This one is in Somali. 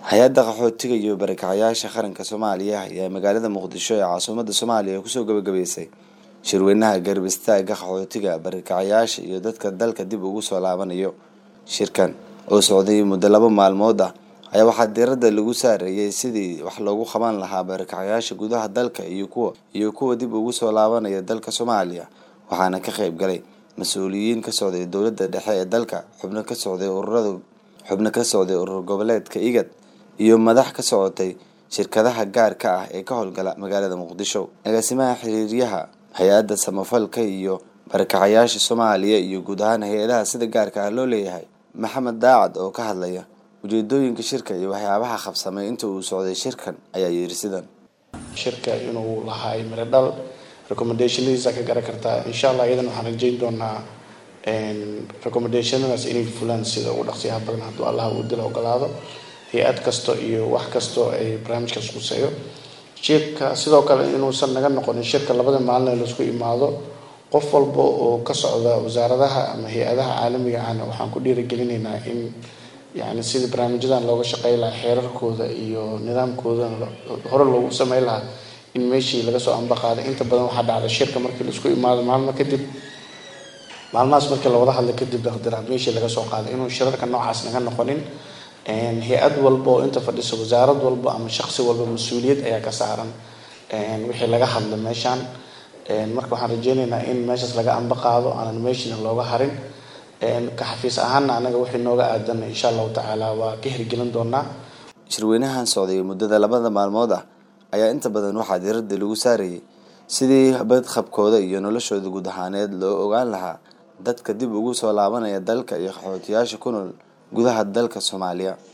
hay-adda qaxootiga iyo barakacayaasha qaranka soomaaliya ayaa magaalada muqdisho ee caasimadda soomaaliya kusoo gabagabeysay shirweynaha garab istaaga qaxootiga barakacayaasha iyo dadka dalka dib ugu soo laabanayo shirkan oo socday muddo laba maalmood ah ayaa waxaa diiradda lagu saareeyay sidii wax loogu qaban lahaa barakacayaasha gudaha dalka iyo kuwa iyo kuwa dib ugu soo laabanaya dalka soomaaliya waxaana ka qayb galay mas-uuliyiin ka socday dowladda dhexe ee dalka xubno ka socday ururada xubno ka socday urur goboleedka igad iyo madax ka socotay shirkadaha gaarka ah ee ka howlgala magaalada muqdisho agaasimaha xiriiryaha hay-adda samafalka iyo barakacayaasha soomaaliya iyo guud ahaan hay-adaha sida gaarka ah loo leeyahay maxamed daacad oo ka hadlaya ujeedooyinka shirka iyo waxyaabaha qabsamay inta uu socday shirkan ayaa yiri sidan shirka inuu lahaay miro dhal recommendationadiisa ka garan kartaa insha allah iyadan waxaan rajeyn doonaa recommendationadaas inay fulaan sida ugu dhaqsiyaha badan hadduu allah uu dila ogolaado hay-ad kasto iyo wax kasto ay barnaamijkaas quseeyo shirka sidoo kale inuusan naga noqonin shirka labada maalin laisku imaado qof walba oo ka socda wasaaradaha ama hay-adaha caalamiga ahna waxaan ku dhiirigelinaynaa in yani sidii barnaamijyadan looga shaqey lahaa xeerarkooda iyo nidaamkooda hore loogu samey lahaa in meeshii laga soo ambaqaaday inta badan waxaa dhacda shirka markii laisku imaado maalmo kadib maalmahaas markii la wada hadlay kadib daqdiraad meeshii laga soo qaaday inuu shirarka noocaas naga noqonin hay-ad walba oo inta fadhisa wasaarad walba ama shaqsi walba mas-uuliyad ayaa ka saaran wixii laga hadla meeshaan marka waxaan rajeyneynaa in meeshaas laga amba qaado aanan meeshina looga harin ka xafiis ahaana anaga wixii nooga aadan insha allahu tacaala waa ka hirgelin doonaa shirweynahan socday muddada labada maalmood ah ayaa inta badan waxaa diiradda lagu saarayay sidii badqabkooda iyo noloshooda guud ahaaneed loo ogaan lahaa dadka dib ugu soo laabanaya dalka iyo qaxootiyaasha ku nool gudaha dalka soomaaliya